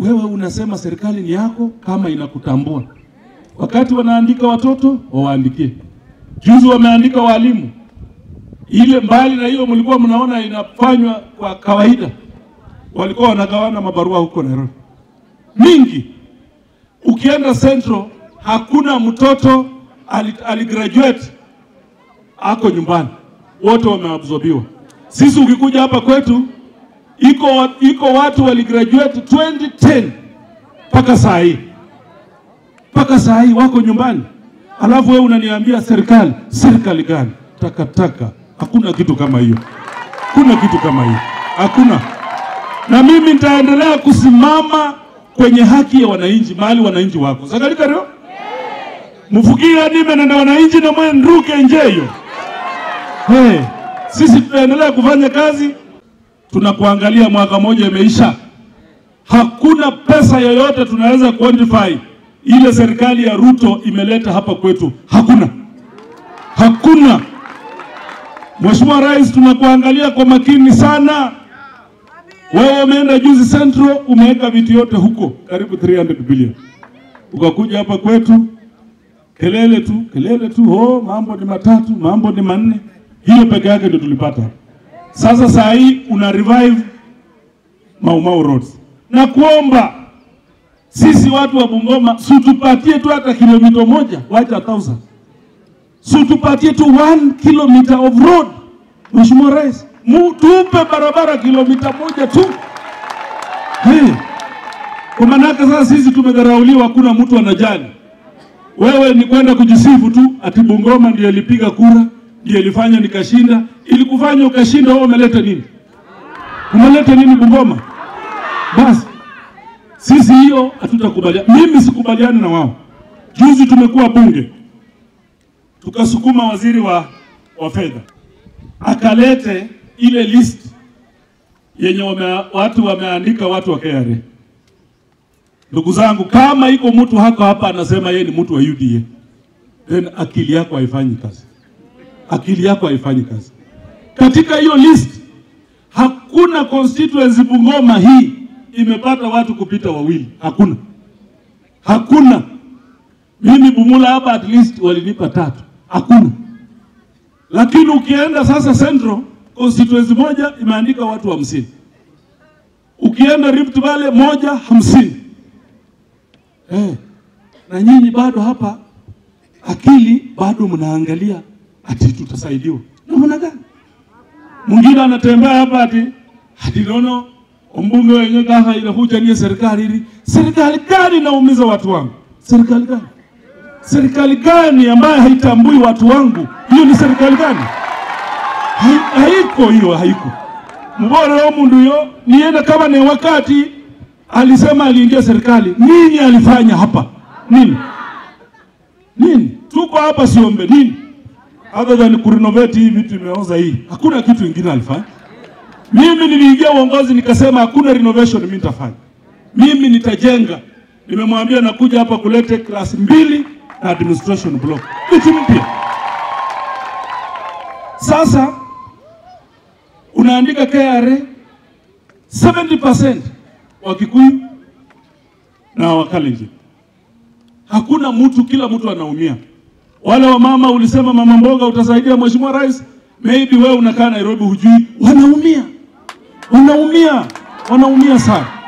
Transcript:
wewe unasema serikali ni yako kama inakutambua. Wakati wanaandika watoto wawaandikie. Juzi wameandika walimu, ile mbali na hiyo mlikuwa mnaona inafanywa kwa kawaida, walikuwa wanagawana mabarua huko Nairobi mingi. Ukienda Central hakuna mtoto aligraduate ako nyumbani, wote wameabsorbiwa. Sisi ukikuja hapa kwetu iko, iko watu waligraduate 2010 mpaka saa hii mpaka saa hii wako nyumbani, alafu wewe unaniambia serikali. Serikali gani? Takataka, hakuna kitu kama hiyo, hakuna kitu kama hiyo, hakuna. Na mimi nitaendelea kusimama kwenye haki ya wananchi, mahali wananchi wako sagalikario mufugira nime na wananchi na mwe nduke njeyo. Hey, sisi tutaendelea kufanya kazi tunakuangalia mwaka mmoja imeisha, hakuna pesa yoyote tunaweza quantify ile serikali ya Ruto imeleta hapa kwetu, hakuna, hakuna. Mheshimiwa Rais, tunakuangalia kwa makini sana. Wewe umeenda juzi Central, umeweka vitu yote huko karibu 300 billion, ukakuja hapa kwetu kelele tu kelele tu, oh, mambo ni matatu, mambo ni manne. Hiyo peke yake ndio tulipata. Sasa saa hii una revive Mau Mau roads na kuomba sisi watu wa Bungoma, sutupatie tu hata kilomita moja, wacha thousand, sutupatie tu one kilometer of road. Mheshimiwa Rais, tupe barabara kilomita moja tu hey. Kwa manake sasa sisi tumedharauliwa, hakuna mtu anajali. Wewe ni kwenda kujisifu tu ati Bungoma ndio ilipiga kura ndio ilifanya nikashinda. Ilikufanya ukashinda, wewe umeleta nini? Umeleta nini Bungoma? Basi sisi hiyo hatutakubaliana. Mimi sikubaliani na wao. Juzi tumekuwa bunge, tukasukuma waziri wa, wa fedha akalete ile list yenye wame, watu wameandika watu wa KRA. Ndugu zangu, kama iko mtu hako hapa anasema yeye ni mtu wa UDA, then akili yako haifanyi kazi akili yako haifanyi kazi. Katika hiyo list hakuna constituency Bungoma hii imepata watu kupita wawili, hakuna, hakuna. Mimi Bumula hapa at least walinipa tatu, hakuna. Lakini ukienda sasa Central constituency moja imeandika watu hamsini, ukienda Rift Valley moja hamsini. Eh, na nyinyi bado hapa akili bado mnaangalia ati tutasaidiwa namna gani? Mwingine anatembea hapa ati ati nono umbunge wenye kaka inakuja ni serikali hili. Serikali gani inaumiza watu wangu? Serikali gani? Serikali gani ambayo haitambui watu wangu? Hiyo ni serikali gani? Hai, haiko hiyo, haiko. Mbora wa mundu yo nienda kama ni wakati alisema aliingia serikali, nini alifanya hapa? Nini? Nini? Tuko hapa siombe nini? other than kurenovate hii vitu imeoza hii, hakuna kitu kingine alifanya. Mimi niliingia uongozi nikasema hakuna renovation mimi nitafanya, mimi nitajenga. Nimemwambia nakuja hapa kulete class mbili na administration block, vitu mpya. Sasa unaandika KRA 70% Wakikuyu na Wakalenjin, hakuna mtu, kila mtu anaumia. Wale wa mama ulisema mama mboga utasaidia Mheshimiwa Rais, maybe wewe unakaa Nairobi hujui, wanaumia, wanaumia, wanaumia sana.